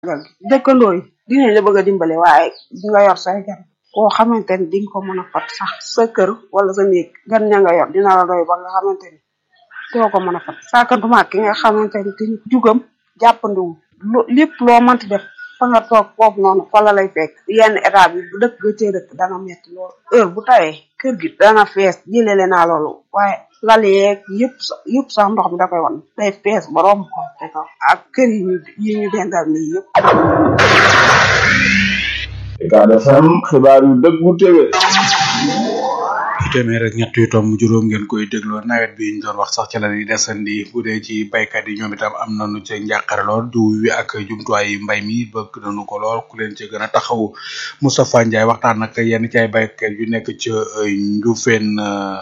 dëkkandoo yi dinañ la bëgg a dimbale waaye di nga yor say gan koo xamante ni di nga ko mën a fat sax sa kër wala sa néeg gan ña nga yor dina la doy ba nga xamante ni doo ko mën a fat saakantuma ki nga xamante ni te jugam jàppandiwul lépp loo mënti def fa nga toog foofu noonu fa la lay fekk yenn état bi bu dëkk ga cee dëkk dana metti loolu heure bu tawee kër gi dana fees jëlele naa loolu waaye lal yeeg yëpp yëpp sax ndox mi da koy wan day fees borom ko te kaw ak kër yi ñu yi ñu dendal nii yëpp Ucab FM xibaar yu dëggu téwé téeméer ak ñett yu tomb juróom ngeen koy dégloo nawet bi ñu doon wax sax ci la ñuy desandi bu dee ci baykat yi ñoom itam am nañu ca njàqare lool jiw wi ak jumtuwaay mbay mi bëgg nañu ko lool ku leen ci gën a taxaw Moustapha Ndiaye waxtaan nag yenn ci ay baykat yu nekk ca Ndioufène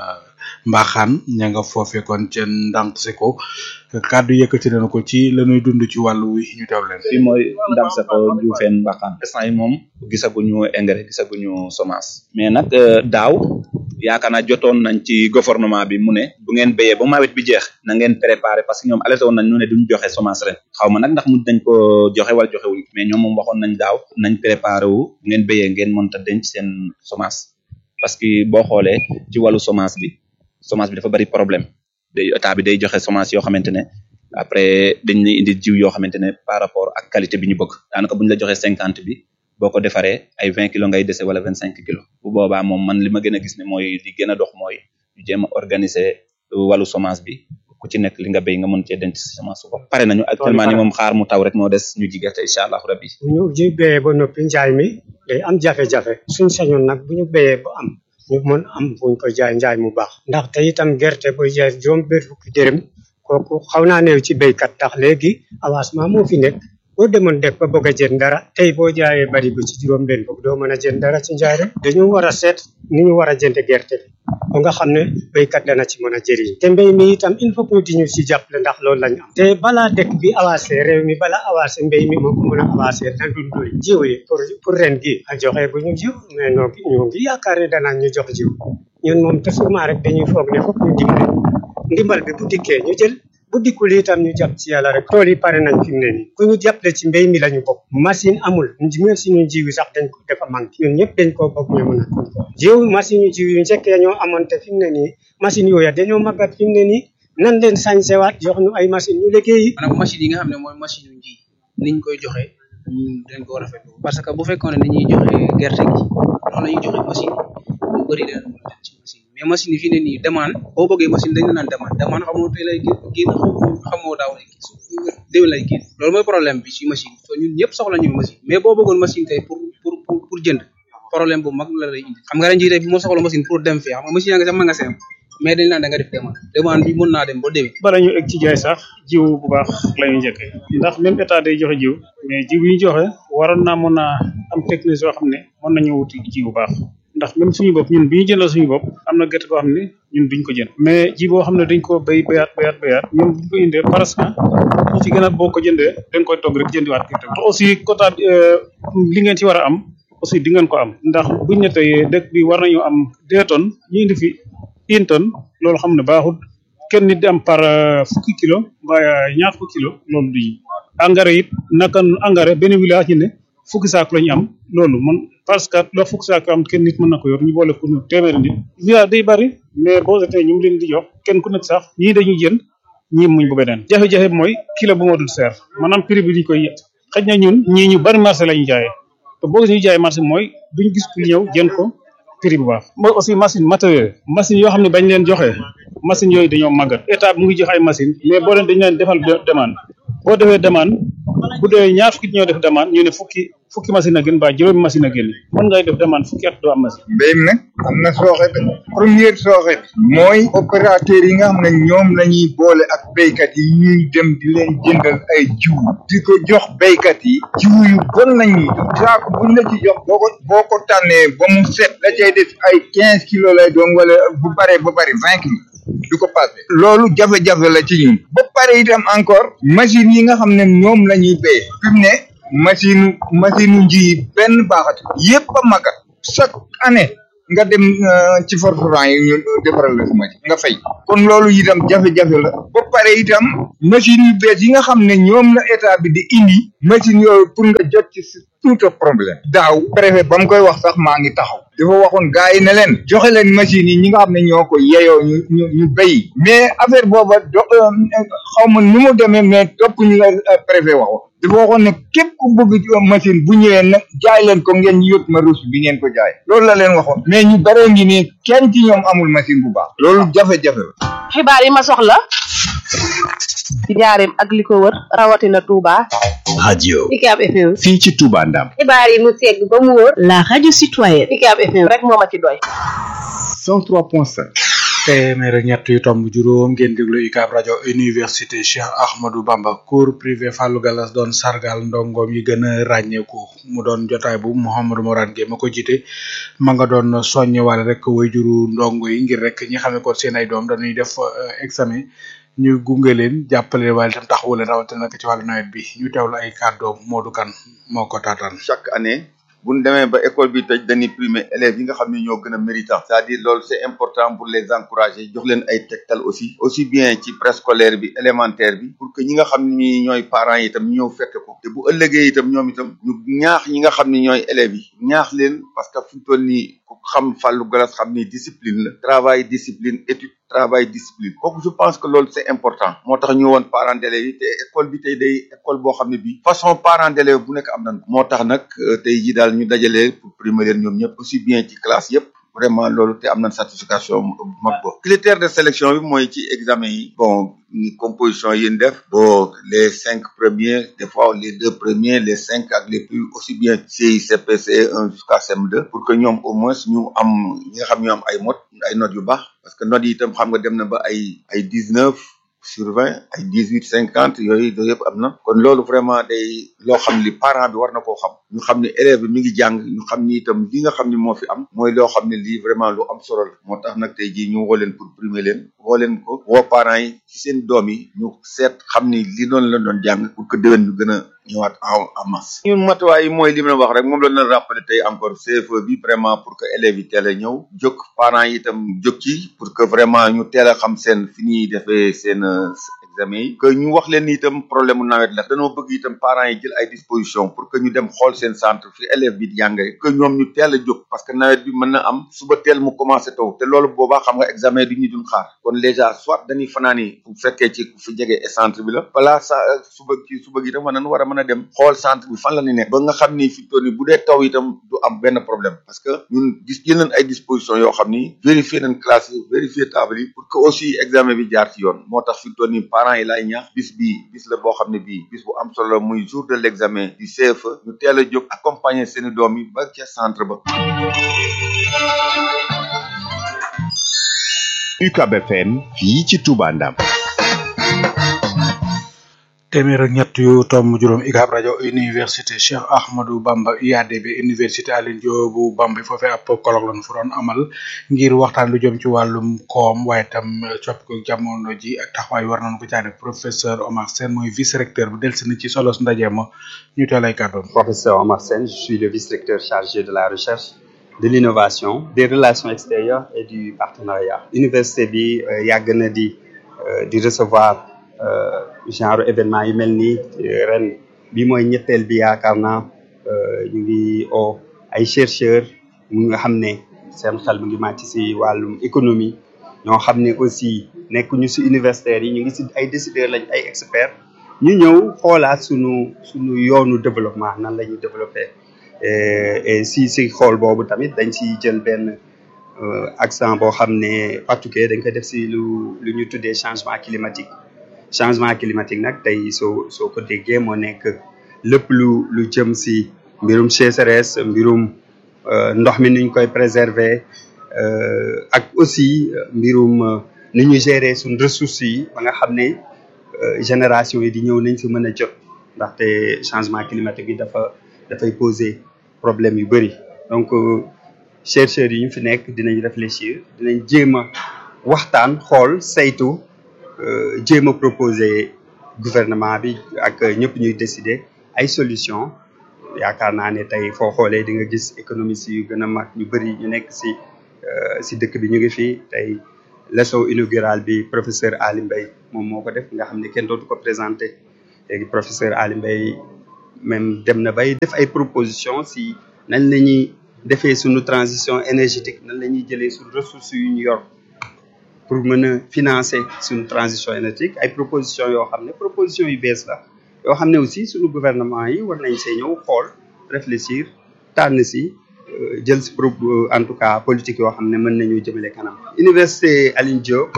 Mbaxaan ña nga foofe kon ca ndànk si ko kàddu yëkkati nañu ko ci la ñuy dund ci wàllu wi ñu teew leen. fii mooy ndànk sa ko Ndioufène Mbaxaan instant yi moom gisaguñu engrais gisaguñu semence mais nag daaw yaakaar naa jotoon nañ ci gouvernement bi mu ne bu ngeen béyee ba nawet bi jeex na ngeen préparer parce que ñoom alerté woon nañ ñu ne duñ joxe semence ren xaw ma nag ndax mujj nañ ko joxe wala joxe wuñ mais ñoom moom waxoon nañ daaw nañ préparer wu bu ngeen béyee ngeen mënta denc seen semence parce que boo xoolee ci wàllu semence bi semence bi dafa bari problème day état bi day joxe semence yoo xamante ne après dañ lay indi jiw yoo xamante ne par rapport ak qualité bi ñu bëgg daanaka buñ la joxee cinquante bi boo ko defaree ay vingt kilos ngay dese wala vingt cinq kilos bu boobaa moom man li ma gën a gis ne mooy li gën a dox mooy ñu jéem a organiser wàllu semence bi ku ci nekk li nga béy nga mën cee denc semence su bopp pare nañu actuellement ni moom xaar mu taw rek moo des ñu ji gerte incha allahu rabbi bu ñu ji béyee ba noppi njaay mi day am jafe-jafe suñ sañoon nag bu ñu béyee ba am ñu mën am fuñ ko jaay njaay mu baax ndax te itam gerte boy jaay juróom benn fukki dërëm kooku xaw naa néew ci béykat tax léegi avancement moo fi nekk boo demoon def ba bëgg a jënd dara tey boo jaayee bari bu ci juróom benn fukk doo mën a jënd dara ci njaay rek dañu war a seet ni ñu war a jënd gerte bi ba nga xam ne béykat dana ci mën a jëriñ te mbéy mi itam il faut que di ñu ci jàppale ndax loolu lañu am te balaa dëkk bi avancé réew mi balaa avancé mbéy mi moo ko mën a avancé na dundoy jiw yi pour pour ren gi a joxe bu ñu jiw mais noo ngi ñoo ngi yaakaar ne danaa ñu jox jiw ñun moom toujours rek dañuy foog ne foog ñu dimbale ndimbal bi bu dikkee ñu jël bu dikkul itam ñu jàpp ci yàlla rek tool yi pare nañ fi mu ne nii ku ñu jàppale ci mbéy mi la ñu bokk machine amul machine yu jiw yi sax dañ ko dafa manqué ñun ñëpp dañ koo bokk ñu mën a jiw machine yu jiw yu njëkkee ñoo amoon te fi mu ne nii machine yooya dañoo màggat fi mu ne nii nan leen sañsewaat jox ñu ay machine ñu liggéeyi maanaam machine yi nga xam ne mooy machine yu ji niñ koy joxe ñu dañ ko rafetlu parce que bu fekkoon ne dañuy joxe gerte gi noonu la ñuy joxe machine lu bëri dana mën a ci machine mais machine yi fi ne nii demande boo bëggee machine dañ la naan demande demande xamoo tey lay génn xamoo daaw lay génn su déwén lay génn loolu mooy problème bi ci machine so ñun ñëpp soxla ñu machine mais boo bëggoon machine tey pour pour pour pour jënd problème bu mag la lay indi xam nga ren jii tey bi moo soxla machine pour dem fii xam nga machine yaa nga sax magasin mais dañ naan da nga def demande demande bi mën naa dem ba déwén bala ñu egg ci jaay sax jiw bu baax la ñu njëkkee ndax même état day joxe jiw mais jiw yi ñu joxe waroon naa mën a am technique yoo xam ne mën nañu wuti jiw bu baax ndax même suñu bopp ñun bi ñu jëndal suñu bopp am na gerte boo xam ne ñun duñ ko jënd mais ji boo xam ne dañ ko béy béyaat béyaat béyaat ñun buñ ko indee parce que ñu ci gën a boo ko jëndee dañ koy togg rek jëndiwaat gerte te aussi quota li ngeen ci war a am aussi di ngeen ko am ndax buñ ne tey dëkk bi war nañu am deux tonnes ñu indi fi une tonne loolu xam ne baaxul kenn nit di am par fukki kilo mbaa ñaar fukki kilo loolu du engrais it naka engrais benn village ñu ne fukki saako la ñu am loolu man parce que loo fukki saako am kenn nit mën na ko yor ñu boole ko téeméeri nit village day bari mais boo seetee ñu ngi leen di jox kenn ku nekk sax ñii dañuy jënd ñii muñ bu beneen jafe-jafe bi mooy kilo bu moo dul seer maanaam prix bi duñ koy xëj na ñun ñii ñu bari marché la ñu jaayee te boo gis ñu jaay marché mooy duñ gis ku ñëw jënd ko prix bu baax mooy aussi machine matériel machine yoo xam ne bañ leen joxe machine yooyu dañoo màggat état bi mu ngi joxe ay machine mais boo leen dañ leen defal demande boo defee demande bu dee ñaar fukki ñoo def demande ñu ne fukki fukki machine a gën ba juróomi machine a gën mën ngay def demande fukki at doo am machine mbéy mi nag am na sooxe bi première sooxe bi mooy opérateur yi nga xam ne ñoom la ñuy boole ak béykat yi ñuy dem di leen jëndal ay jiw di ko jox béykat yi jiw yu bon la ñuy jox saako buñ la ci jox boo ko boo ko tànnee ba mu set la cay def ay quinze kilos lay doon wala bu baree ba bari vingt kilos du ko passé loolu jafe-jafe la ci ñun ba pare itam encore machine yi nga xam ne ñoom la ñuy béy fi mu ne machine machine nji benn baaxat yépp a magat chaque année nga dem euh, ci forfran yi ñu defaral la machine nga fay kon loolu itam jafe-jafe la ba pare itam machine yu bees yi nga xam ne ñoom la état bi di indi machine yooyu pour nga jot ci c'est tout un problème daaw préfet ba mu koy wax sax maa ngi taxaw dafa waxoon gars yi ne leen joxe leen machines yi ñi nga xam ne ñoo ko yeyoo ñu ñu ñu béy mais affaire booba do xaw ma nu mu demee mais topp ñu la euh, préfet waxoon dafa waxoon ne képp ku bëgg ci machine bu ñëwee nag jaay leen ko ngeen yót ma ruus bi ngeen ko jaay loolu la leen waxoon mais ñu bare ngi nii kenn ci ñoom amul machine bu baax loolu jafe-jafe la xibaar yi ma soxla ci njaareem ak li ko wër rawatina Touba. radio Ucab FM. fii ci Touba Ndam xibaar yi mu segg ba mu wër. La radio citoyenne. Ucab FM rek moo ma ci doy. 103.5 téeméer ak ñett yu tomb juróom ngeen déglu UCAB rajo université Cheikh Ahmadou Bamba cours privé Fallou Gallas doon sargal ndongoom yi gën a ràññeeku mu doon jotaay bu Mouhamadou Morane Gueye ma ko jiite ma nga doon soññe wala rek way juru ndongo yi ngir rek ñi xam ne ko seen ay doom dañuy def euh, examen ñu gunge leen jàppale leen waaye itam taxawu leen rawatina nag ci wàllu nawet bi ñu teewlu ay kàddoom Modou Kane moo ko taataan. chaque année bu ñu demee ba école bi tëj dañuy primer élèves yi nga xam ne ñoo gën a méritant c'est-à-dire loolu c'est important pour les encourager jox leen ay tegtal aussi aussi bien ci préscolaire bi élémentaire bi pour que ñi nga xam ne ñooy parents yi itam ñu ñëw fekk ko te bu ëllëgee itam ñoom itam ñu ñaax ñi nga xam ne ñooy élèves yi ñaax leen parce que fu mu toll nii ku xam Fallou Gallas xam ni discipline la travail discipline étude travail discipline kooku je pense que loolu c'est important moo tax ñu woon parents d'élèves yi te école bi tey day école boo xam ne bii façon parents d'élèves bu nekk am nañ ko moo tax nag euh, tey jii daal ñu dajale pour primer leen ñoom ñëpp aussi bien ci classe yëpp vraiment loolu te am nañ certification bu mag bo critère de sélection bi mooy ci examen yi bon ni composition yi ñu def bon les cinq premiers des fois les deux premiers les cinq ak les plus aussi bien CI CPC 1 jusqu'à CM2 pour que ñoom au moins ñu am ñi nga xam ñu am ay mot ay notes yu baax parce que notes yi itam xam nga dem na ba ay ay dix neuf sur vingt ay dix huit cinquante yooyu yooyu yëpp am na kon loolu vraiment day loo xam ni parent bi war na koo xam ñu xam ne élève bi mi ngi jàng ñu xam ni itam li nga xam ni moo fi am mooy loo xam ne lii vraiment lu am solo la moo tax nag tey jii ñu woo leen pour primer leen woo leen ko woo parents yi ci seen doom yi ñu seet xam ni li noonu la doon jàng pour que déwén ñu gën a ñëwaat en en masse. ñun matuwaay yi mooy li ma la wax rek moom la ñu rappelé tey encore CFE bi vraiment pour que élèves yi teel a ñëw jóg parents yi itam jóg ci pour que vraiment ñu teel a xam seen fi ñuy defee seen euh, examen yi. que ñu wax leen ni itam problème mu nawet la dañoo bëgg itam parents yi jël ay dispositions pour que ñu dem xool seen centre fi élève bi di jàngee que ñoom ñu teel a jóg parce que nawet bi mën na am suba teel mu commencé taw te loolu boobaa xam nga examen du ñu dun xaar kon déjà soit dañuy fanaani bu fekkee ci fi jege centre bi la balaa sa suba ci suba gi itam war nañu war a mën a dem xool centre bi fan la ñu nekk ba nga xam ni fi toll ni bu dee taw itam du am benn problème parce que ñun gis jël nañ ay dispositions yoo xam ni vérifier nañ classe yi vérifier table yi pour que aussi examen bi jaar ci yoon moo tax fi toll ni parents yi laay ñaax bis bi bis la boo xam ne bii bis bu am solo la muy jour de l'examen du CFE ñu teel a jóg accompagner seeni doom yi ba ca centre ba UCAB FM fii ci Touba Ndam téeméer ak ñett yu tomb juróom UCAB rajo université Cheikh Ahmadou Bamba UADB université Alioune Diop bu Bamba foofee ab colloque lañu fa doon amal ngir waxtaan lu jëm ci wàllum koom waaye tam coppiku jamono ji ak taxawaay war nañu ko caa def professeur Omar Sène mooy vice recteur bu delsi na ci solos ndaje ma ñu teel ay kàddoom. Professeur Omar Sène, je suis le vice-recteur chargé de la recherche, de l'innovation, des relations extérieures et du partenariat. Université bi euh, yàgg na di euh, di recevoir euh, genre événement yu mel nii ren bi mooy ñetteel bi yaakaar naa ñu ngi o ay chercheurs mu nga xam ne seen xel mu ngi màcc si wàllum économie ñoo xam ne aussi nekkuñu si universitaires yi ñu ngi si ay décideurs lañ ay experts ñu ñëw xoolaat sunu sunu yoonu développement nan la ñuy développer et si si xool boobu tamit dañ si jël benn accent boo xam ne particulier dañ ko def si lu lu ñu tuddee changement climatique changement climatique nag tey soo soo ko déggee moo nekk lépp lu lu jëm si mbirum sécheresse mbirum ndox mi nuñ koy préserver ak aussi mbirum ni ñu gérer suñ ressources yi ba nga xam ne génération yi di ñëw nañ si mën a jot ndaxte changement climatique bi dafa dafay poser problème yu bëri donc chercheurs yi ñu fi nekk dinañ réfléchir dinañ jéem a waxtaan xool saytu jéem a proposer gouvernement bi ak ñëpp ñuy décider ay solution yaakaar naa ne tey foo xoolee di nga gis économistes yu gën a mag ñu bëri ñu nekk si si dëkk bi ñu ngi fii tey leçon inaugurale bi professeur Ali Mbaye moom moo ko def nga xam ne kenn dootu ko présenté léegi professeur Ali Mbaye même dem na bay def ay propositions si nañ la ñuy defee suñu transition énergétique nan la ñuy jëlee suñu ressources yu ñu yor pour mën a financer suñu transition énergétique ay propositions yoo xam ne propositions yu bees la yoo xam ne aussi suñu gouvernement yi war nañ see ñëw xool réfléchir tànn si jël si pro en tout cas politique yoo xam ne mën nañu jëmale kanam. université Alioune Diop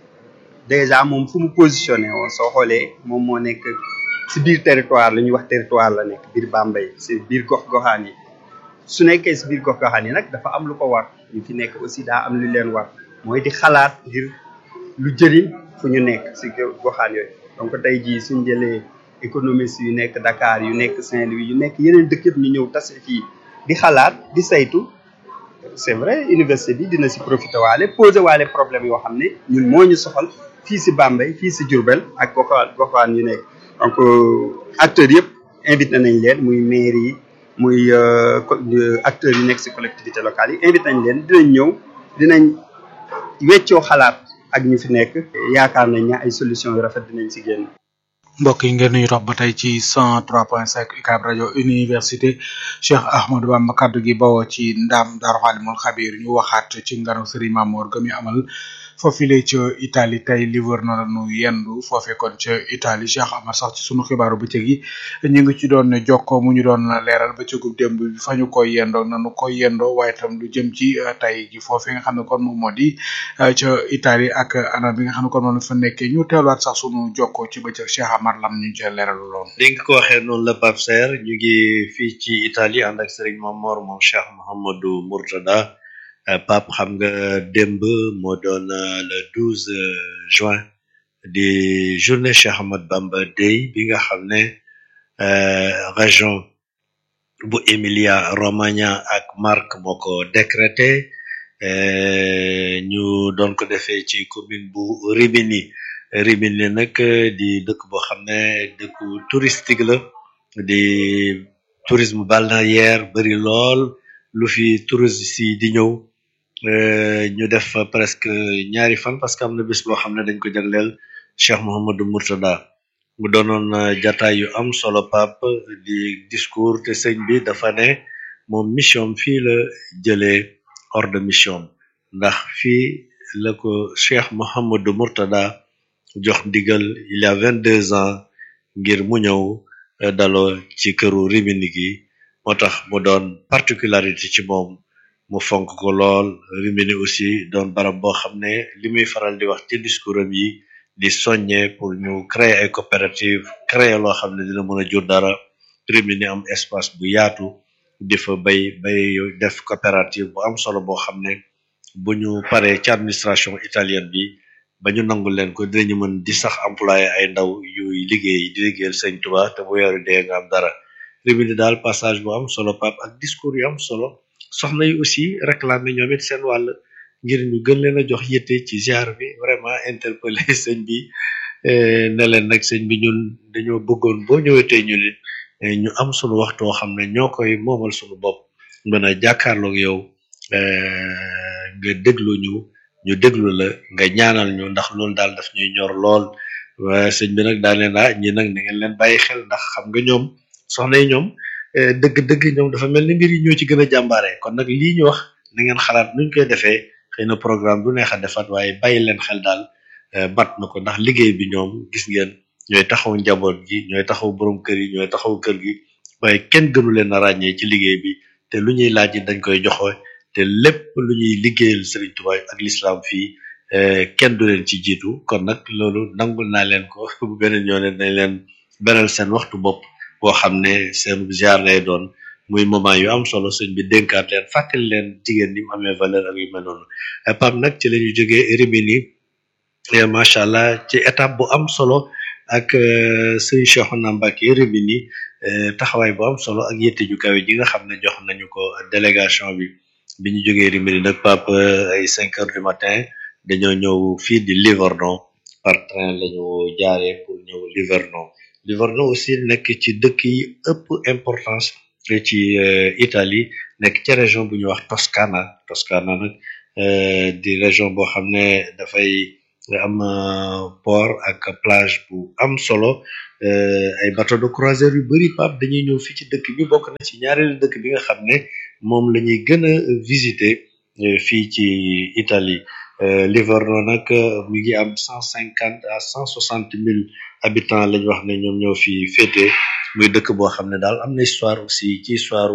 déjà moom fu mu positionné woon soo xoolee moom moo nekk si biir territoire la ñuy wax territoire la nekk biir Bambey si biir gox-goxaan yi su nekkee si biir gox-goxaan yi nag dafa am lu ko war ñu fi nekk aussi daa am lu leen war mooy di xalaat ngir lu jëriñ fu ñu nekk si goxaan yooyu donc tey jii suñ jëlee économistes yu nekk Dakar yu nekk Saint-Louis yu nekk yeneen dëkk yëpp ñu ñëw tase fii di xalaat di saytu c'est vrai université bi dina si profité waale posé waale problème yoo xam ne ñun moo ñu soxal fii si Bambey fii si Diourbel ak goxaan goxaan yu nekk donc acteurs yëpp invité nañ leen muy maire yi muy acteurs yi nekk si collectivité locale yi invité nañ leen dinañ ñëw dinañ weccoo xalaat ak ñu fi nekk yaakaar nañ ne ay solution yu rafet dinañ si génn mbokk yi ngeen ñu topp ba tey ci 103.5 UCAB rajo université Cheikh Ahmadou Bamba kaddu gi bawoo ci ndam Daaru Xaalimul Xabiir ñu waxaat ci nganu Serigne Mamour ga mi amal foofile ca Italie tey livre na nu yendu foofe kon ca Italie Cheikh Amar sax ci sunu xibaaru bëccëg yi ñu ngi ci doon jokko mu ñu doon leeral bëccëgu démb bi fa ñu koy yendoo nanu koy yendoo waaye tam lu jëm ci tey ji foofe nga xam ne kon moom moo di ca Italie ak anam bi nga xam ne kon moom fa nekkee ñu teeluwaat sax sunu jokko ci bëccëg Cheikh Amar lam ñu ci leeral loon li nga ko waxee noonu la Pape Serre ñu ngi fii ci Italie ànd ak Serigne Mamor moom Cheikh Mouhamadou Mourtada Pape xam nga démb moo doon le 12 juin di journée Cheikh Ahmad Bamba Day bi nga xam ne région bu Emilia Romagna ak Marche moo ko décrété ñu doon ko defee ci commune bu Rimini Rimini nag di dëkk boo xam ne dëkku touristique la di tourisme balnéaire bari lool lu fi touristes yi di ñëw ñu def presque ñaari fan parce que am na bés boo xam ne dañ ko jagleel Cheikh Mouhamadou Mourtada mu doonoon jataay yu am solo pap di discours te sëñ bi dafa ne moom mission fii la jëlee hors de mission ndax fii la ko Cheikh Mouhamadou Mourtada jox ndigal il y a vingt deux ans ngir mu ñëw daloo ci këru Rimini gi moo tax mu doon particularité ci moom mu fonk ko lool Rimini aussi doon barab boo xam ne li muy faral di wax ci discours am yi di soññe pour ñu créer ay coopérative créer loo xam ne dina mën a jur dara Rimini am espace bu yaatu di fa bay bay def coopérative bu am solo boo xam ne bu ñu paree ci administration italienne bi ba ñu nangu leen ko dinañu mën di sax employé ay ndaw yuy liggéey di liggéeyal sëñ Tuba te bu weeru dee nga am dara Rimini daal passage bu am solo pap ak discours yu am solo soxna yi aussi réclamer ñoom it seen wàll ngir ñu gën leen a jox yitte ci ziar bi vraiment interpellé sëñ bi ne leen nag sëñ bi ñun dañoo bëggoon boo ñëwetee ñu nit ñu am sunu waxtu woo xam ne ñoo koy moomal sunu bopp mën a jàkkaarloog yow nga déglu ñu ñu déglu la nga ñaanal ñu ndax loolu daal daf ñuy ñor lool waaye sëñ bi nag daal leen ah ñi nag na ngeen leen bàyyi xel ndax xam nga ñoom soxna yi ñoom dëgg-dëgg ñoom dafa mel ni mbir yi ñoo ci gën a jàmbaare kon nag lii ñu wax na ngeen xalaat nuñ koy defee xëy na programme du neex a defaat waaye bàyyi leen xel daal mat na ko ndax liggéey bi ñoom gis ngeen ñooy taxaw njaboot gi ñooy taxaw borom kër yi ñooy taxaw kër gi waaye kenn gënu leen a ràññee ci liggéey bi te lu ñuy laaj it dañ koy joxe te lépp lu ñuy liggéeyal Serigne Touba ak l'islam fii kenn du leen ci jiitu kon nag loolu nangul naa leen ko bu beneen ñoo ne dañ leen beral seen waxtu bopp boo xam ne seen ziar lay doon muy moment yu am solo sëñ bi dénkaat leen fàttali leen jigéen ni mu amee valeur ak yu mel noonu pam nag ci la ñu jógee Rimini macha allah ci étape bu am solo ak sëñ Cheikhouna Mbacké Rimini taxawaay bu am solo ak yette ju kawe ji nga xam ne jox nañu ko délégation bi bi ñu jógee Rimini nag pap ay cinq heures du matin dañoo ñëw fii di Livorno par train lañu jaaree pour ñëw Livorno Livorno aussi nekk ci dëkk yi ëpp importance ci Italie nekk ci région bu ñuy wax Toscana Toscana nag di région boo xam ne dafay am port ak plage bu am solo ay bateau de croisière yu bari Pape dañuy ñëw fii ci dëkk bi bokk na ci ñaareelu dëkk bi nga xam ne moom la ñuy gën a visiter fii ci Italie Livorno nag mi ngi am cent cinquante à cent soixante mille habitants lañ wax ne ñoom ñoo fi féete muy dëkk boo xam ne daal am na histoire aussi ci histoire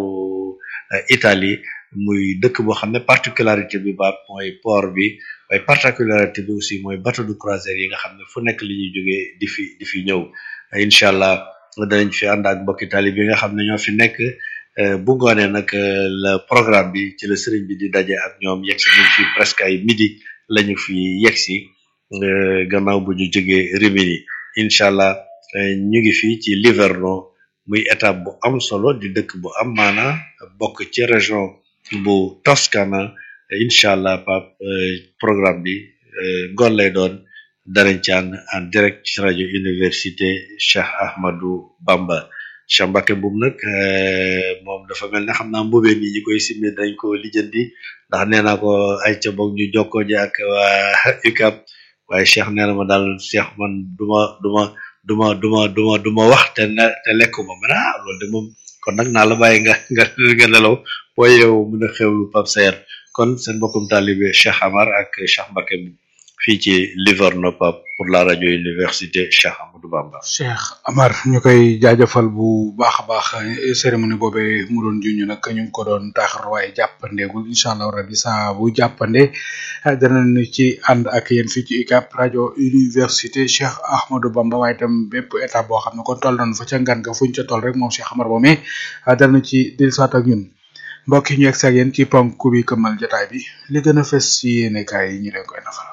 Italie muy dëkk boo xam ne particularité bi ba mooy port bi waaye particularité bi aussi mooy bateau de croisière yi nga xam ne fu nekk li ñuy jógee di fi di fi ñëw incha allah danañ fi ànd ak mbokki Italie bi nga xam ne ñoo fi nekk bu ngoonee nag le programme bi ci la sëriñ bi di daje ak ñoom yegg si nañ fi presque ay midi lañu fi yegg si gannaaw bu ñu jógee Rimini incha allah ñu ngi fii ci Livorno muy étape bu am solo di dëkk bu am maana bokk ci région bu Toscana incha allah pap programme bi ngoon lay doon danañ ci ànd en direct ci rajo université Cheikh Ahmadou Bamba Cheikh Mbacke Mboum nag moom dafa mel ne xam naa mbubee nii ñi koy simmi dañ ko lijjanti ndax nee naa ko ay ca boog ñu jokkoo ji ak waa UCAB waaye Cheikh nee na ma daal Cheikh man duma duma duma duma duma duma wax te ne te lekkuma man ah loolu de moom kon nag naa la bàyyi nga nga nga nelaw boo yeewu mën a xewlu Pape Saer kon seen mbokkum taalibe Cheikh Amar ak Cheikh Mbacke Mboum fii ci Livorno Pape pour la radio université Cheikh Amadou Bamba. Cheikh Amar ñu koy jaajëfal bu baax a baax cérémonie boobee mu doon junj nag ñu ngi ko doon taaxar waaye jàppandeegul incha allah rabi saa bu jàppande danañu ci ànd ak yéen fii ci UCAB rajo université Cheikh Ahmadou Bamba waaye itam bépp état boo xam ne kon toll nañu fa ca ngan ga fuñ ca toll rek moom Cheikh Amar boomee danañu ci dellusiwaat ak ñun. mbokk yi ñu egg ak yéen ci ponk bi këmmal jotaay bi li gën a fës ci yéenekaay yi ñu leen koy nafal.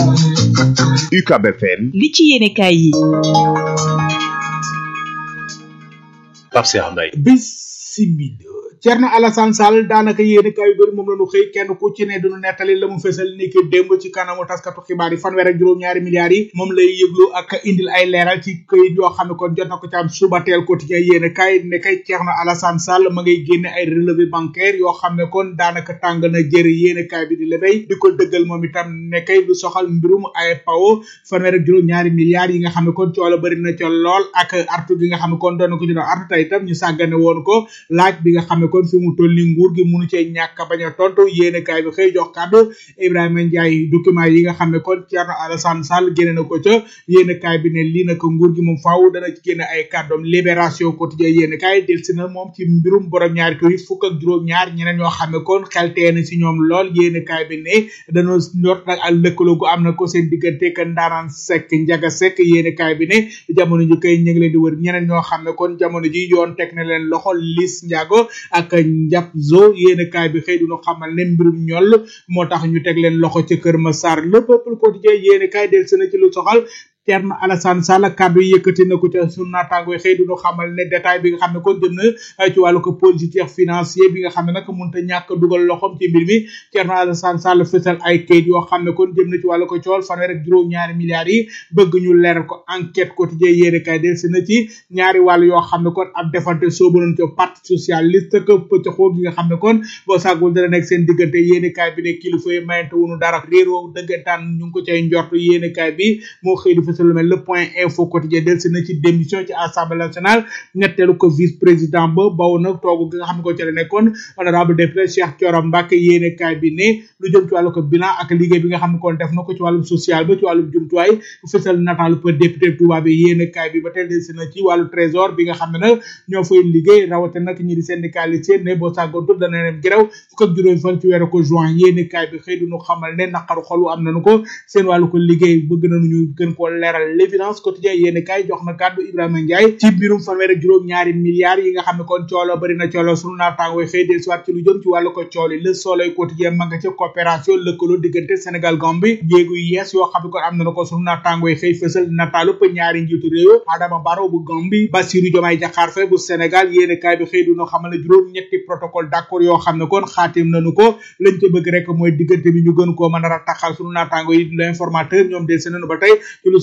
UCAB FM. li ci yéenekaay yi. Pape Cheikh Mbaye. Bismillah. Thierno Alassane Sall daanaka yéenekaay yu bëri moom la ñu xëy kenn ku ci ne duñu nettali la mu fesal ni ki démb ci kanamu taskatu xibaar yi fanweer ak juróom-ñaari milliards yi moom lay yëglu ak indil ay leeral ci këyit yoo xam ne kon jot na ko ci am suba teel quotidien yéenekaay ne kay Thierno Alassane Sall ma ngay génne ay relevé bancaire yoo xam ne kon daanaka tàng na jër yéenekaay bi di lebey di ko dëggal moom itam ne kay lu soxal mbirum ay pawo fanweer ak juróom-ñaari milliards yi nga xam ne kon coola bëri na ca lool ak artu gi nga xam ne kon doon na ko ci doon artu tey itam ñu sàggane woon ko laaj bi nga xam ne kon fi mu toll ni nguur gi munu cee ñàkk bañ a tontu yéene kaay bi xëy jox kàddu Ibrahima Ndiaye document yi nga xam ne kon Thierno Alassane Sall génne na ko ca yéene kaay bi ne lii nag nguur gi moom faaw dana ci génne ay kàddoom libération quotidien yéene kaay delsi na moom ci mbirum borom ñaari tur yi fukk ak juróom-ñaar ñeneen ñoo xam ne kon xel tee na si ñoom lool yéene kaay bi ne dañoo njort nag ak lëkkaloo gu am na ko seen diggante ka ndaanaan sekk njaga sekk yéene kaay bi ne jamono ji kay ñu ngi leen di wër ñeneen ñoo xam ne kon jamono ji yoon teg na leen loxo lis njaago ak njàpp zo yéene kaay bi xëy duñu xamal ne mbirum ñoll moo tax ñu teg leen loxo ca kër Massar le peuple quotidien yéene kaay del sena ci lu soxal Thierno Alassane Sall kàddu yi yëkkati na ko ca sunu naataango xëy duñu xamal ne détail bi nga xam ne kon jëm na ci wàllu ko politique financier bi nga xam ne nag mënut a ñàkk dugal loxom ci mbir mi Thierno Alassane Sall fësal ay kayit yoo xam ne kon jëm na ci wàllu ko cool fanweer ak juróom-ñaari milliards yi bëgg ñu leeral ko enquête quotidien yéene kay del si na ci ñaari wàll yoo xam ne kon ab defante soobu nañ ko parti socialiste que pëccxoo gi nga xam ne kon boo sàggul dana nekk seen diggante yéene kaay bi ne kilifa yi mayante wunu dara réeroo dëggantaan ñu ngi ko cay njort yéene kaay bi moo xëy di fësal lu mel le point info quotidien del si na ci démission ci assemblée nationale ñetteelu ko vice président ba baw na toogu gi nga xam ne ko ci la nekkoon honorable député Cheikh Thioro Mbacké yéene kaay bi ne lu jëm ci wàllu ko bilan ak liggéey bi nga xam ne kon def na ko ci wàllum social ba ci wàllum jumtuwaay fësal nataalu ko député Touba bi yéene kaay bi ba tey del si na ci wàllu trésor bi nga xam ne nag ñoo fay liggéey rawate nag ñi di syndicaliste ne boo sàggoontu dana leen gërëw fukk ak juróom fan ci weeru ko juin yéene kaay bi xëy duñu xamal ne naqaru xolu am nañu ko seen wàllu ko liggéey bëgg nañu ñu gën koo leeral l'évidence quotidien yéene kaay jox na kàddu Ibrahima Ndiaye ci mbirum fanweer ak juróom ñaari milliards yi nga xam ne kon coolo bari na coolo sunu naataangooy xëy del siwaat ci lu jëm ci wàllu ko cooli le soleil quotidien ma nga ca coopération lëkkaloo diggante Sénégal Gambie jéegu yees yoo xam ne kon am na ko sunu naataangooy xëy fësal nataalu pa ñaari njiitu réew Adama Barrow bu Gambie Bassirou Diomaye Diakhar Faye bu Sénégal yéene kaay bi xëy duna xamal ne juróom ñetti protocole d'accord yoo xam ne kon xaatim nañu ko lañ ca bëgg rek mooy diggante bi ñu gën koo mën a rataxal sunu naataango yi l'informateur ñoom del si nañu ba tey ci lu soxal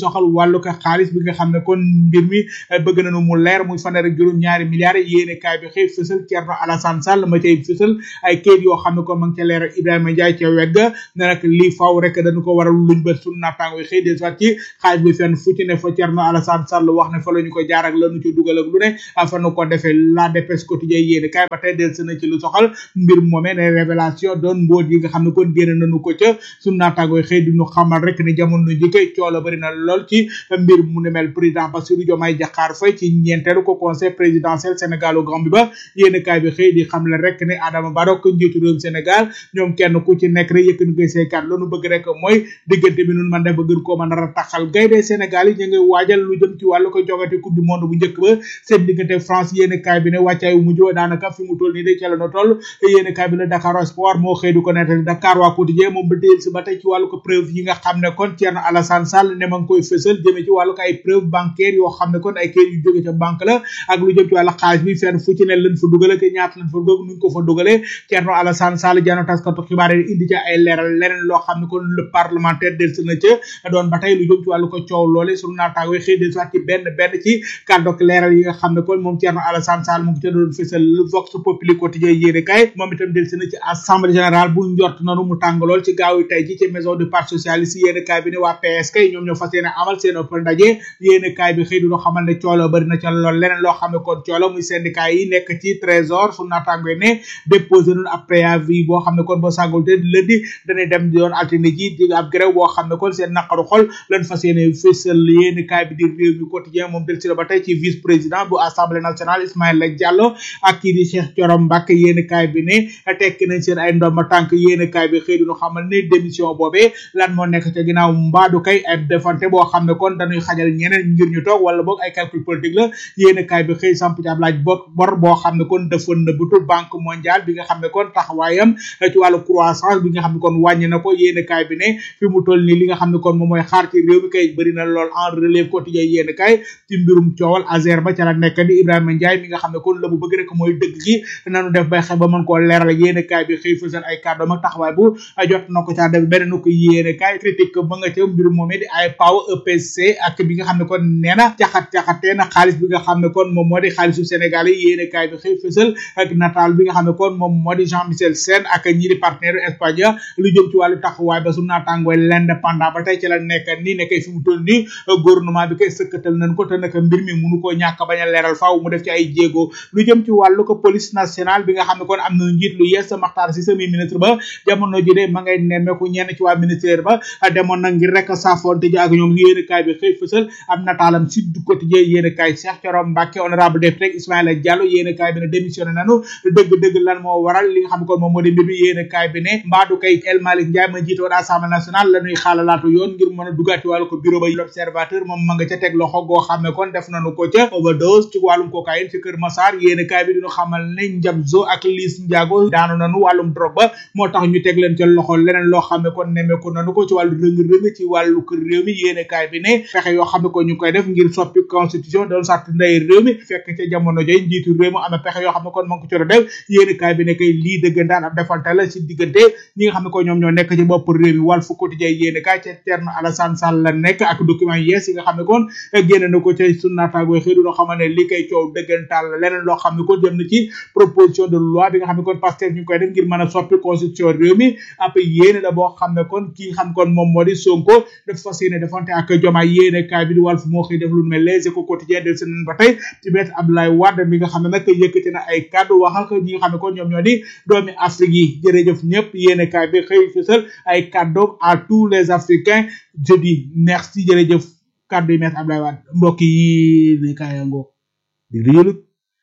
soxal wàllu ko xaalis bi nga xam ne kon mbir mi bëgg nañu mu leer muy fanweer ak juróom ñaari milliards yéene kaay bi xëy fësal Thierno Alassane Sall ma cay fësal ay kayit yoo xam ne kon ma ngi ca leeral Ibrahima Ndiaye ca wegg ne nag lii faaw rek dañu ko waral luñ ba sunu naataango yi xëy des waat ci xaalis bi fenn fu ci ne fa Thierno Alassane Sall wax ne fa la ñu ko jaar ak lanu ci dugal ak lu ne fa nu ko defee la dépêche quotidien yéene kaay ba tey del na ci lu soxal mbir moomee ne révélation doon mbóot yi nga xam ne kon génn nañu ko ca sunu naataango yi xëy di ñu xamal rek ne jamono ji kay coola bari na lool ci mbir mu ne mel président Bassirou Diomaye Diakhar Faye ci ñeenteelu ko conseil présidentiel Sénégal au Gambie ba yéene kaay bi xëy di xam le rek ne Adama Barrow ko njiitu réewum Sénégal ñoom kenn ku ci nekk rek yëkk koy seekat loolu bëgg rek mooy diggante bi nun man def ba gën koo mën a rataxal gaynde Sénégal yi ñu ngi waajal lu jëm ci wàllu ko jogate coupe du monde bu njëkk ba seen diggante France yéene kaay bi ne wàccaay wu mujj daanaka fi mu toll nii de ca la no toll yéene kaay bi ne Dakar Sport moo xëy di ko nettali Dakar waa quotidien moom ba téyel si ba tey ci wàllu ko preuve yi nga xam ne kon Thierno Alassane Sall ne ma ngi koy fësal jëmee ci wàllu ko ay preuve bancaire yoo xam ne kon ay kayit yu jóge ca banque la ak lu jëm ci wàllu xaalis bi fenn fu ci ne lañ fa dugale te ñaata lañ fa dugal nuñ ko fa dugalee Thierno Alassane Sall jano taskatu xibaar yi indi ca ay leeral leneen loo xam ne kon le parlementaire del si na ca doon ba tey lu jëm ci wàllu ko coow loole sunu naataango xëy del soit ci benn benn ci kàddu ak leeral yi nga xam ne kon moom Thierno Alassane Sall mu ngi ca doon fësal Vox Populi quotidien yéene kay moom itam del si na ci assemblée générale bu njort nanu mu tàng lool ci gaaw yi tey ji ci maison du parti socialiste yéene kaay bi ne waa PS kay ñoom ñoo fas yéene amal seen ëpp ndaje yéene kaay bi xëy du xamal ne coolo bari na ca lool leneen loo xam ne kon coolo muy syndicat yi nekk ci trésor su naataango ne déposé nun ab préavis boo xam ne kon boo sàggul te lundi dañuy dem doon altine ji di ab grève boo xam ne kon seen naqaru xol lan fas yéene fësal yéene kaay bi di réew mi quotidien moom del si la ba tey ci vice président bu assemblée nationale Ismaïla Diallo ak kii di Cheikh Thioro Mbacké yéene kaay bi ne tekki nañ seen ay ndomba tànk yéene kaay bi xëy du xamal ne démission boobee lan moo nekk ca ginnaaw mbaadu kay ay defante boo xam ne kon dañuy xajal ñeneen ngir ñu toog wala boog ay calcul politique la yéene kaay bi xëy samp ci ab laaj bor bor boo xam ne kon dafa nëbbatu banque mondiale bi nga xam ne kon taxawaayam ci wàllu croissance bi nga xam ne kon wàññi na ko yéene kaay bi ne fi mu toll nii li nga xam ne kon moom mooy xaar ci réew mi kay bëri na lool en relève quotidien yéene kaay ci mbirum coowal Azer ba ca la nekk di Ibrahima Ndiaye mi nga xam ne kon la mu bëgg rek mooy dëgg gi nanu def bay xew ba mën koo leeral yéene kaay bi xëy fësal ay kàddoom ak taxawaay bu jot na ko caa def beneen ko yéene kaay critique ba nga ca mbirum moomee di ay power EPC ak bi nga xam ne kon nee na caxat caxatee na xaalis bi nga xam ne kon moom moo di xaalisu Sénégal yi yéene kaay bi xëy fësal ak nataal bi nga xam ne kon moom moo di Jean Michel Sène ak ñi di partenaire Espagne lu jëm ci wàllu taxawaay ba su naatangooy l'indépendant ba tey ci la nekk nii nekkay fi mu toll nii gouvernement bi koy sëkkatal nañ ko te nag mbir mi munu koo ñàkk bañ a leeral faaw mu def ci ay jéego lu jëm ci wàllu ko police nationale bi nga xam ne kon am na njiit lu yees Makhtar Cissé mi ministre ba jamono ji de ma ngay nemmeeku ñenn ci waa ministère ba demoon na ngir rek saafonte ji ak ñoom yéene kaay bi xëy fësal am nataalam si du quotidien yéene kaay Cheikh Thioro Mbacké honorable député Ismaïla Diallo yéene kaay bi ne démissionné nanu dëgg-dëgg lan moo waral li nga xam ne kon moom moo di mbir mi yéene kaay bi ne mbaadu kay El Malick Ndiaye ma jiite woon assemblée nationale la ñuy xaalalaatu yoon ngir mën a dugaat ci wàllu ko bureau ba l'observateur moom ma nga ca teg loxo goo xam ne kon def nañu ko ca overdose ci wàllum cocaïne ci Kër Massar yéene kaay bi diñu xamal ne Njabzo ak Liis Ndiago daanu nanu wàllum drogue ba moo tax ñu teg leen ca loxo leneen loo xam ne kon nemmeeku nanu ko ci wàllu rëng-rëng ci wàllu kër réew mi yéene kaay bi ne fexe yoo xam ne ko ñu koy def ngir soppi constitution doon sart ndey réew mi fekk ca jamono joy njiitu réew mi amee pexe yoo xam ne kon ma ngi ko ci def yéene kaay bi ne kay lii dëggantaan ab defante la ci diggante ñi nga xam ne ko ñoom ñoo nekk ci bopp réew mi Walf Quotidien yéene kaay ca Thierno Alassane Sall la nekk ak document yees yi nga xam ne kon génne na ko ca sunu naataango xëy duna xam ne li koy coow dëggantaan la leneen loo xam ne kon jëm na ci proposition de loi bi nga xam ne kon Pastef ñu koy def ngir mën a soppi constitution réew mi ab yéene la boo xam ne kon ki nga xam kon moom moo di Sonko dafa fas yéene defante ak Diomaye yéene kaay bi di Walf moo xëy def lu mel Les Échos quotidien del seen ba tey ci bet Abdoulaye Wade mi nga xam ne nag yëkkati na ay kàddu wax ak ñi nga xam ne kon ñoom ñoo di doomi Afrique yi jërëjëf ñëpp yéene kaay bi xëy fësal ay kàddu à tous les Africains je dis merci jërëjëf kàddu yi met Abdoulaye Wade mbokk yi ne kaay ngoo di yëlut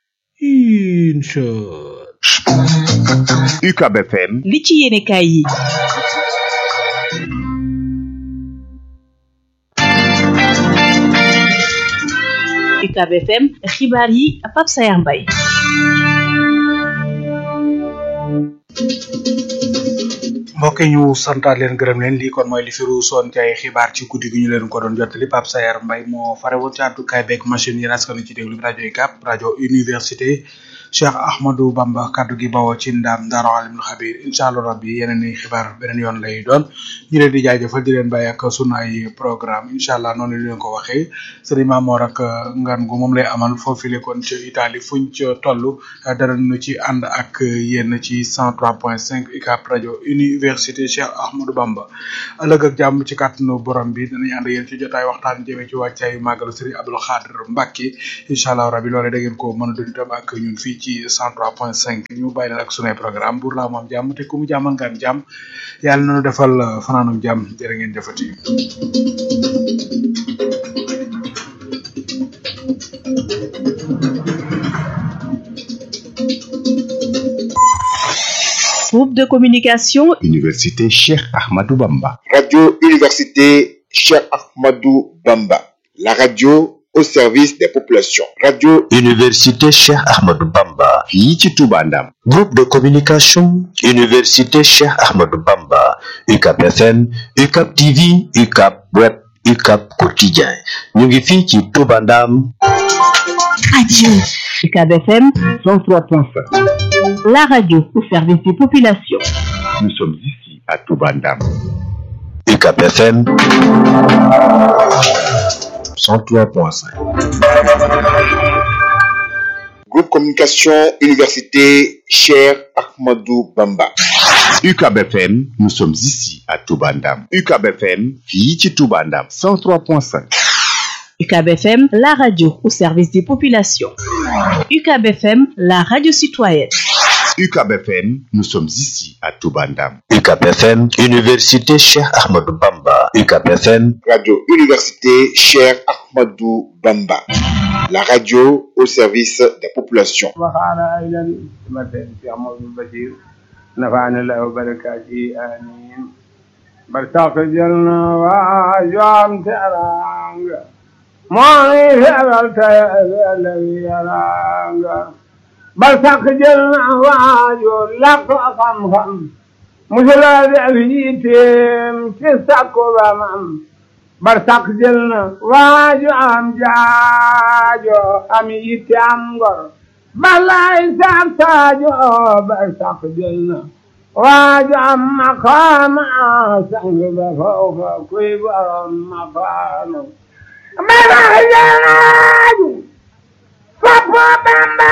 incha UCAB FM li ci yéene kaay yi UCAB FM xibaar yi Pape Sayar Mbaye mbokk yi ñu santaat leen gërëm leen lii kon mooy li firu soon ci ay xibaar ci guddi gi ñu leen ko doon jottali Pape Sayar Mbaye moo fare woon ci àddukaay beeg machine yi askan ci déglu rajo UCAB rajo université Cheikh Ahmadou Bamba kaddu gi bawoo ci ndam Daaru Alimul Xabir incha allah rabbi yeneen i xibaar beneen yoon lay doon ñu leen di jaajëfal di leen bàyyi ak sunu ay programme incha allah noonu la leen ko waxee sëriñ Mamoor ak ngan gu moom lay amal foofu le kon ci Italie fuñ ca toll dara nu ci ànd ak yéen ci 103.5 UCAB rajo université Cheikh Ahmadou Bamba ëllëg ak jàmm ci kàttanu borom bi danañ ànd yéen ci jotaay waxtaan jëmee ci wàccaayu màggalu sëriñ Abdul Xaadir Mbàkke incha allah rabbi loole da ngeen ko mën a dund itam ak ñun fii ci 103.5 ñu bàyyi leen ak sunay programme pour la moom jàmm te ku mu jàmmal ngaan jàmm yàlla na nu defal fanaanum jàmm jërë ngeen jëfati Groupe de communication Université Cheikh Ahmadou Bamba. Radio Université Cheikh Ahmadou Bamba. La radio au service des populations. Radio Université Cheikh Ahmadou Bamba. fii ci Touba Ndam. Groupe de communication Université Cheikh Ahmadou Bamba. UCAB FM, UCAB TV, UCAB Web, UCAB Quotidien. ñu ngi fii ci Touba Ndam. Radio UCAB FM 103.5. La radio au service des populations. Nous sommes ici à Touba Ndam. UCAB FM 103.5. Groupe Communication Université Cheikh Ahmadou Bamba. UCAB FM, nous sommes ici à Touba Ndam. UCAB FM, fii ci Touba Ndam 103.5. UCAB FM, la radio au service des populations. UCAB FM, la radio citoyenne. UCAB FM, nous sommes ici à Touba Ndam. UCAB FM, Université Cheikh Ahmadou Bamba. UCAB FM, Radio Université Cheikh Ahmadou Bamba. La radio au service des populations. وقال أيضا مثل في عمر البشير نفعنا الله وبركاته آمين برتاق جلنا وجام ترانغ ماني فعلت الذي يرانغ برتاق جلنا وجو لك خم خم مثل ذئبيتم تسكو بمم برتاق جلنا وجو أم جاجو أم يتام غر بلاي ساكتاجو برتاق جلنا واجعل مقام سنگ فوق كبر مقام مرحجاج فبا بمبا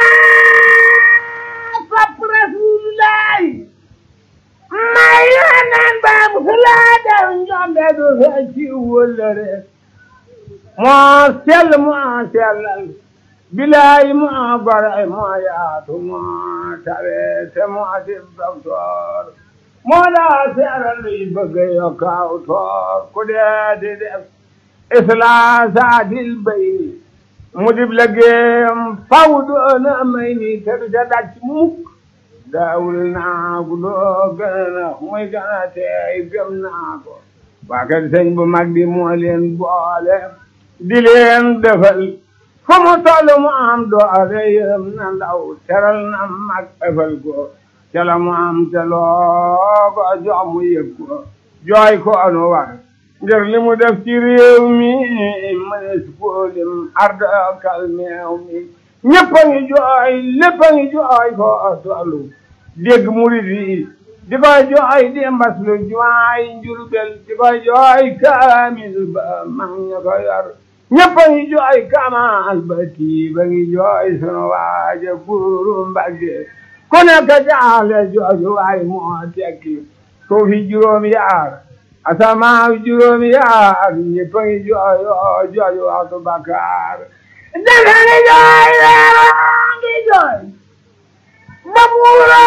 فب رسول الله ما ينان باب خلادا جنب دو فشي ولره ما سل ما سل bilaay ma bara ma yaatu ma tawe te ma dib docteur moo daa seeral luy bëgg yokk aw toor ku dee di def islaasaadil bay mu dib liggéeyam faw doona may ni te du ca daj mukk daawul naa gu doo gën a muy gën a teey gëm naa ko waa kër sëñ bu mag bi moo leen boole di leen defal fu mu toll mu am doole yërëm na ndaw teral na mag ëffal ko ca la mu am te loo ko jox mu yëg ko jooy ko anu war ngir li mu def ci réew mi mënees koo lim arda kalmeew mi ñëpp a ngi jooy lépp a ngi jooy ko tollu dégg murid yi di koy jooy di mbas lu jumaay njurbel di koy jooy kaamil ba mag ña ko yor ñëpp a ngi jooy kamal ba tii ba ngi jooy sunu waaja buuru mbagge ku nekk jaale jooju waay moo tekki suufi juróom yaar asamaaw juróom yaar ñëpp a ngi jooy oo jooju waxtu bakkaar dafa ngi jooy leeroo ngi jooy ba buura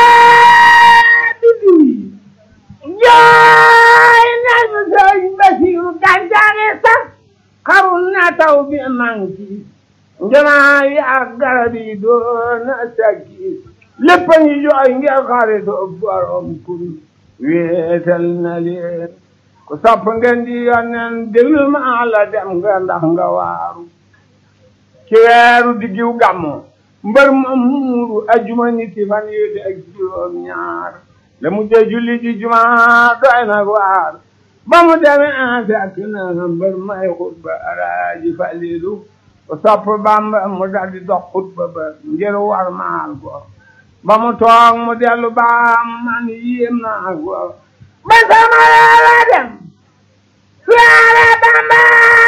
bidi jooy nañu sëñ Basiru gàncax sax xarul na taw bi manki njanaa yi ak garab yi doon na sakki lépp a ngi jooy ngir xaritu borom kun wéetal na leen ku sopp ngeen di yonnen déglu ma la dem nga ndax nga waaru ci weeru diggiw gàmmo mbër ma muuru ajuma niti fan yu ak juróom ñaar la mujjee julli ji juma doy na waar ba mu demee fekk na mbër may xutba alaaji falilu ku sopp bamba mu daldi dox xutba ba ngir war maal ko ba mu toog mu dellu baam man yéem naa ko ba sama la dem siyaare bamba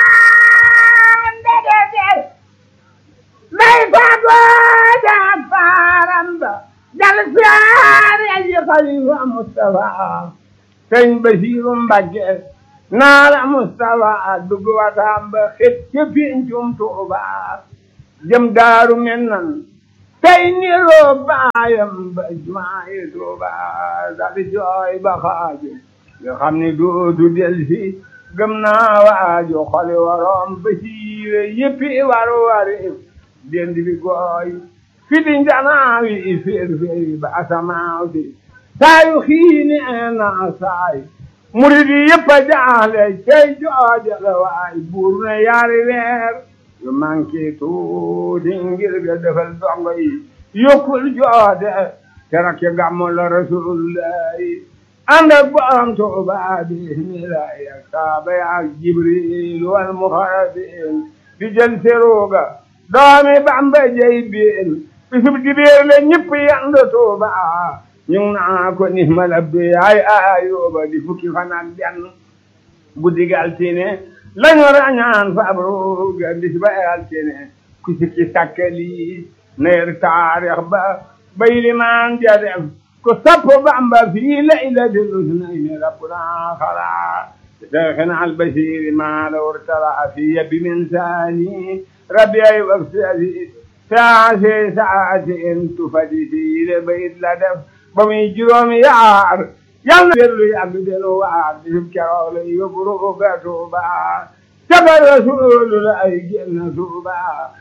ndege del day tàggoo jaag faaram ba dal siyaare ji xalifa Mustafa sëñ Basiiru Mbàkke naala Mustafa dugg wataam ba xet ca pincum Tuuba jëm daaru men nan tey niroo baayam ba jumaayi Tuuba dali jooy ba xaaju nga xam ni dootu del si gëm naa waaju xoli waroom ba siire yëppi waru wari dend bi gooy fiti njanaawi féer féeri ba asamaaw si saayu xiini naa saay murid yi yëpp a jaaxle cey jooja la waay buur na yaari weer yu manqué tuuti ngir ga defal dongo yi yokkul joode keroog ci gàmmu la rasulullahi ànd ak borom Tuuba bismillahi ak saaba ya ak jibril wal muxarabin di jël seruga doomi Bamba jey biin bisub dibéer la ñëpp yand Tuuba ñu ngi naa ko ni ma labbi ay ayuba di fukki fan ak benn guddi gi altine lañu rañaan fabruga bis ba altine ku sikki sakkali neer taarix ba bay limaan ja def ku sopp Bamba fii laylatil usnayni rabbuna xala شيخنا البشير ما لو ارتلع في يبي من ثاني ربي وفسدي ساعة ساعة تفدي في لبيت لدف بمي جروم يعار يلا بيرلو يعبدل وعار بسم كرول يبرو كتوبا سبر رسول لا يجن توبا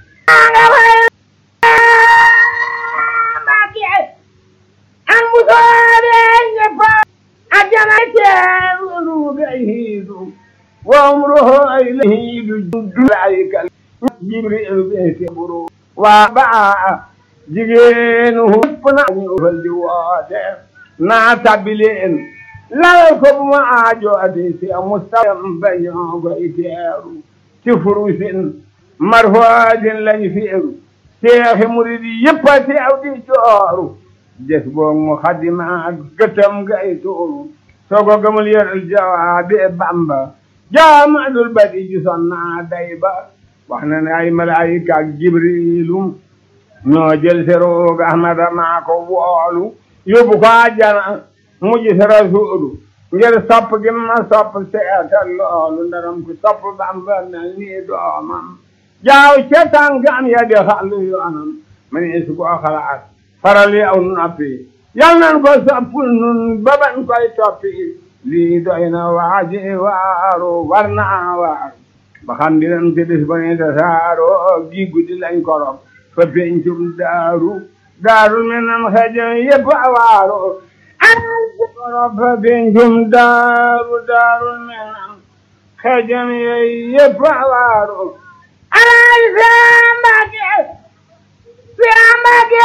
an musore nyefa ajana teru gaihidu wa umruhu ilayhidu dulaika jibril beke buru wa ba jigéenu hupp na ñu fal di woote naa tabileen lal ko bu ma aajo ati si mustaqam bañoo koy teeru ci furusin marfoodin lañ feeru seexi murid yëpp a teew di jooru des boog mu xaddimaat gëtam gay tuuru soo ko gëmul yëral jawaabi bamba jaamadul badi gisoon naa day ba wax na ne ay malaayika ak jibrilu ñoo jël seroog ahmada maa ko woolu yóbbu ko àjjana mu gis rasuulu ngir sopp gi ma sopp seetal loolu ndaram ku sopp bamba mel nii doomam jaaw ca tànkam ya di xàllu yoonam ma ne su ko xalaat faral yi aw noppi yal nan ko soppul nun ba bañ koy toppi lii doy na waaji waaru war naa waaru ba xam dinam ci bis ba ni tasaaro gi guddi lañ korop fa pencum daaru daaru menam xejo yëpp a waaru korop fa pencum daaru daaru menam xejam yëpp a waaru alay sambake sambake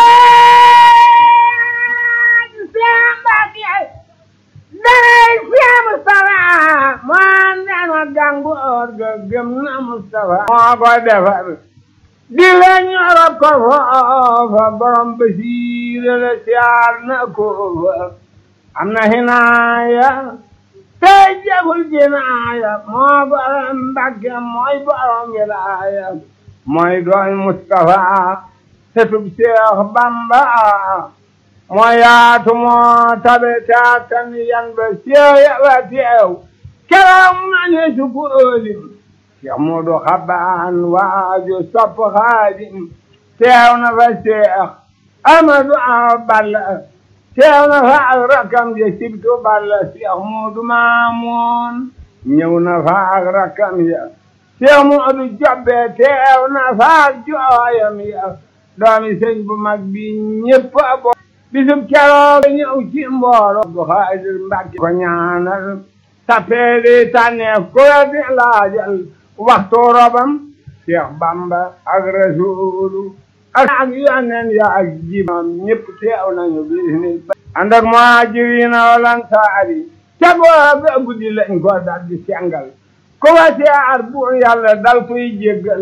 sambake day siya Mustafa moo dana gàngoor ga gëm na Mustafa moo ko defar di la ñorop ko foofa borom basiire la siyaar na ko fa am na hinaaya tey jagul jinaaya moo borom Mbàkke mooy borom wilaaya mooy doon Mustafa setub Seex Bamba moo yaatu moo tabe taatan yan ba seeya wa teew keroog ma ne su ko ëlim Cheikh Moodu Xabaan waaju sopp Xaadim teew na fa Cheikh Amadu Awa Balla teew na fa ak rakam ja sibtu Balla Cheikh Moodu Maamoon ñëw na fa ak rakam ya Cheikh Moodu Jobbe teew na fa ak jooyam ya doomi sëñ bu mag bi ñépp a bo bisub keroog ñëw ci mboolo bu xaadir mbàkke ko ñaanal tappeedi tànneef ku la di laajal waxtu robam Cheikh Bamba ak Rasuulu ak ak yonen ya ak jimam ñëpp teew nañu bisni ànd ak muhaajiriina wal ansaari ca booba guddi lañ ko dal di sengal ku wa siyaar bu yàlla dal koy jéggal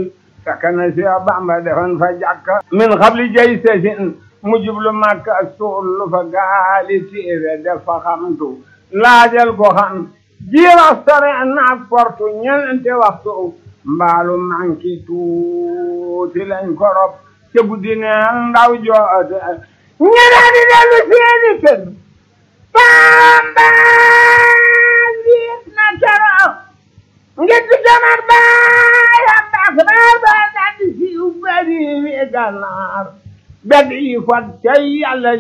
fekk na si Bamba defoon fa jàkka min xabli jay sesin mu jublu Makka suul fa gaali téere def fa xamtu laajal ko xam jiirax sore naag portu ñeente waxtu mbaalu manki tuuti lañ korop ca guddi neen ndaw joote ñeneen di dellu seeni kër Bamba jiit na keroog ngir di jamat baayam baax baar ba daldi siiw bari wi gànnaar bedd yi fat cay yàlla